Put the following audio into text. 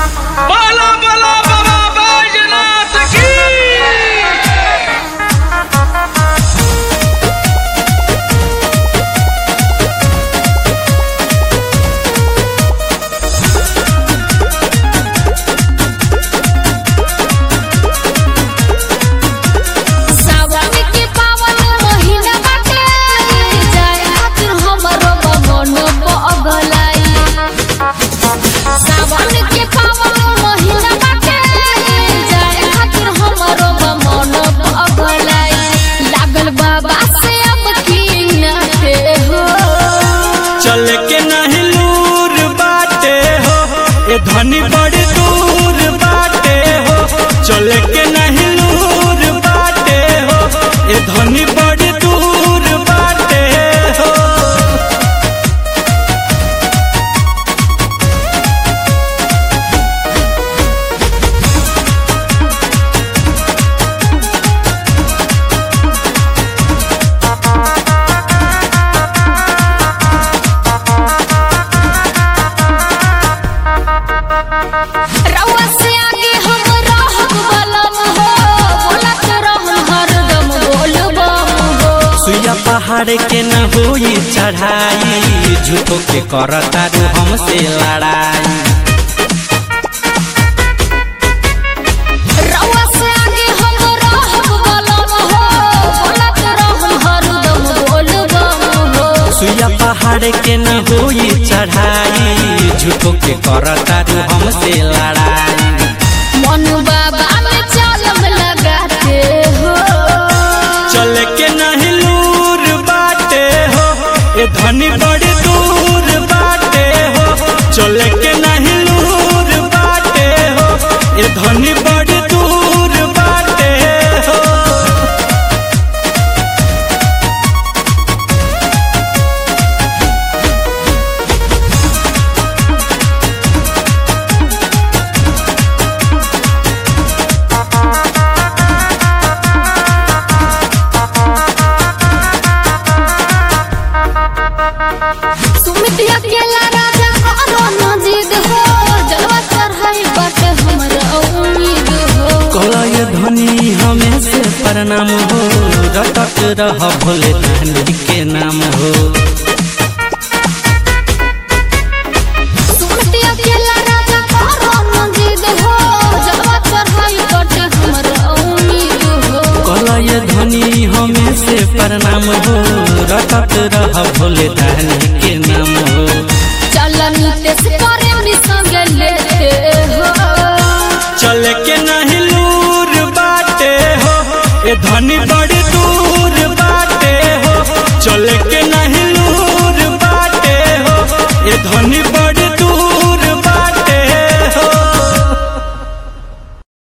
बाला बाला बाबा बैजनाथ की सावन के पावन महीना बाटे जाए खातिर हमरो मन पगलाई सावन के पावन महीना बाटे जाए खातिर हमरो मन पगलाई लागल बाबा से अब की नाते हो चल के नहीं लूर बाटे हो ए धनी बड़ी दूर बाटे हो चल के नहीं लूर बाटे हो ए धनी बड़ी दूर बाटे हो रउआ से आगे हम रहब बलम हो बोलत रहम हरदम बोलबम हो सुइया पहाड़ के न होई चढ़ाई झूठो के करता रू हमसे लड़ाई रउआ से आगे हम रहब बलम हो बोलत रहम हरदम बोलबम हो सुइया पहाड़ के न होई चढ़ाई झूठो के करता रू हमसे लड़ाई मन बाबा में चालम लगाते हो चल के नहीं लूर बाटे हो ए धनी बड़ी दूर बाटे हो चल के नहीं लूर बाटे हो ए धनी बड़ी दूर बाटे हो सुमित अकेला राजा करो न जिद हो जलवा चढ़ाई बट हमरा उम्मीद हो कलय धनी हमें से प्रणाम हो रटक रह भोले नानी के नाम हो सुमित अकेला राजा करो न जिद हो जलवा चढ़ाई बट हमरा उम्मीद हो कलय धनी हमें से प्रणाम हो रटक रह भोले नानी के नाम हो चलन तेस करे नि संग लेते हो चल के नहीं लूर बाटे हो ए धनी बड़ी दूर बाटे हो चल के नहीं लूर बाटे हो ए धनी बड़ी